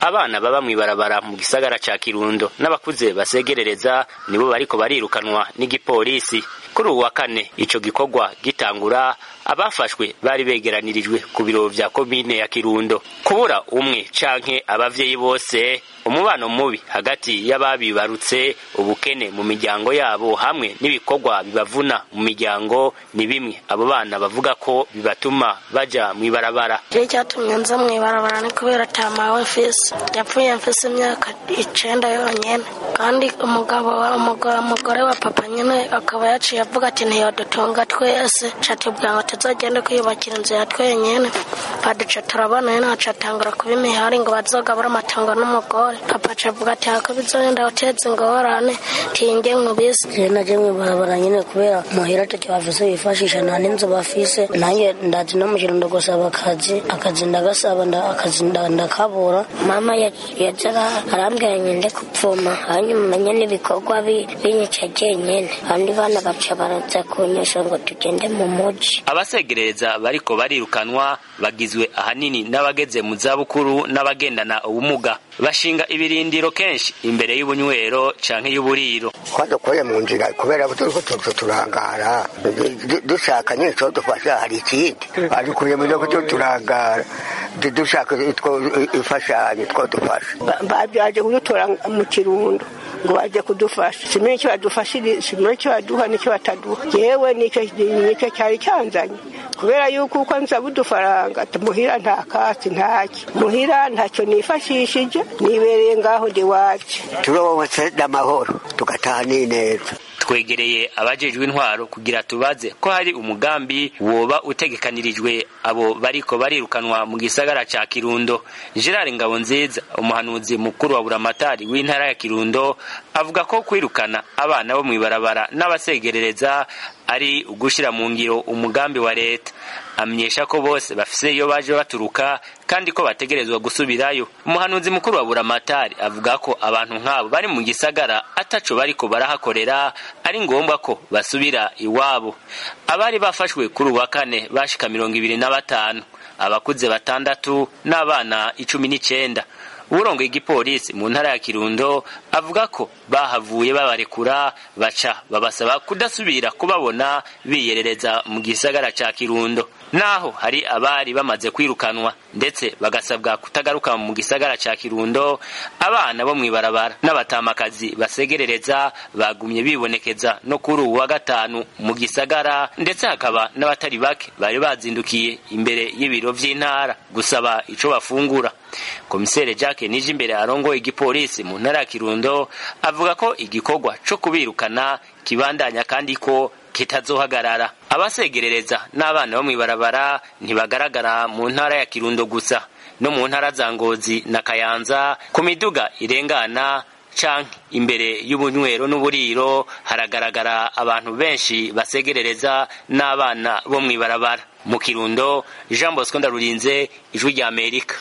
abana baba mw'ibarabara mu gisagara ca kirundo n'abakuze basegerereza nibo bariko barirukanwa n'igipolisi kuri uwu wa kane ico gikorwa gitangura abafashwe bari begeranirijwe ku biro vya komine ya kirundo kubura umwe canke abavyeyi bose umubano mubi hagati y'ababibarutse ubukene mu miryango yabo hamwe n'ibikorwa bibavuna mu miryango ni bimwe abo bana bavuga ko bibatuma baja mw'ibarabara je cyatumye nza mw'ibarabara ni kubera tamawe mfise yapfuye mfise imyaka icenda yonyene kandi umugabo wa umugore wa papa nyene akaba yaciye avuga ati ntiyodutunga twese catubwira ngo tuzogende kwiyubakira inzu ya twenyene baduca turabona nyene acatangura kuba imihari ngo bazogabura amatongo n'umugore papa acavuga ati hako bizogenda guteza ingorane tinge nkubise je naje mw'ibarabara nyene kubera muhira atacyo bafise bifashisha nta n'inzu bafise nanjye ndazi no mu kirundo gusaba akazi akazi ndagasaba akazi ndakabura mama yaza arambwira ngende kupfuma hanyuma menye n'ibikorwa binyica jenyene abandi bana baca baraza kunyesha ngo tugende mu muji abasegereza bariko barirukanwa bagizwe ahanini n'abageze mu zabukuru n'abagendana ubumuga bashinga ibirindiro kenshi imbere y'ubunywero canke y'uburiro twadukuye mu nzira kubera ko turiko tuza turangara dushaka nyine co dufasha hari ikindi badukuye mu byo kuco turangara dushaka imfashanyo two dufasha baje kudutora mu kirundo ngo baje kudufasha simenye icyo badufashije simenye icyo baduha n'icyo bataduha yewe nicyo nicyo cyari cyanzanye kubera yuko uko nza budufaranga muhira nta kasi ntaki muhira ntacyo nifashishije nibereye ngaho ndi wacu turobotse n'amahoro tugataha n'ineza twegereye abajejwe intwaro kugira tubaze ko hari umugambi woba utegekanirijwe abo bariko barirukanwa mu gisagara ca Kirundo Gerard Ngabonziza umuhanuzi mukuru wa buramatari w'intara ya Kirundo avuga ko kwirukana abana bo mw'ibarabara n'abasegerereza ari ugushira mu ngiro umugambi wa leta amenyesha ko bose bafise iyo baje baturuka kandi ko bategerezwa gusubirayo umuhanuzi mukuru wa buramatari avuga ko abantu nk'abo bari mu gisagara ataco bariko barahakorera ari ngombwa ko basubira iwabo abari bafashwe kuri uwa kane bashika mirongo ibiri na batanu abakuze batandatu n'abana icumi n'icenda urongoye igipolisi mu ntara ya kirundo avuga ko bahavuye babarekura baca babasaba kudasubira kubabona biyerereza mu gisagara ca kirundo naho hari abari bamaze kwirukanwa ndetse bagasabwa kutagaruka mu gisagara ca kirundo abana bo mw'ibarabara n'abatamakazi basegerereza bagumye bibonekeza no kuri uwu wa gatanu mu gisagara ndetse hakaba n'abatari bake bari bazindukiye imbere y'ibiro vy'intara gusaba ico bafungura komisere jacques nije imbere arongoye igipolisi mu ntara ya kirundo avuga ko igikorwa co kubirukana kibandanya kandi ko kitazohagarara abasegerereza n'abana bo mw'ibarabara ntibagaragara mu ntara ya kirundo gusa no mu ntara za ngozi na kayanza ku miduga irengana canke imbere y'ubunywero n'uburiro haragaragara abantu benshi basegerereza n'abana bo mw'ibarabara mu kirundo jean bosco ndarurinze ijwi ry'amerika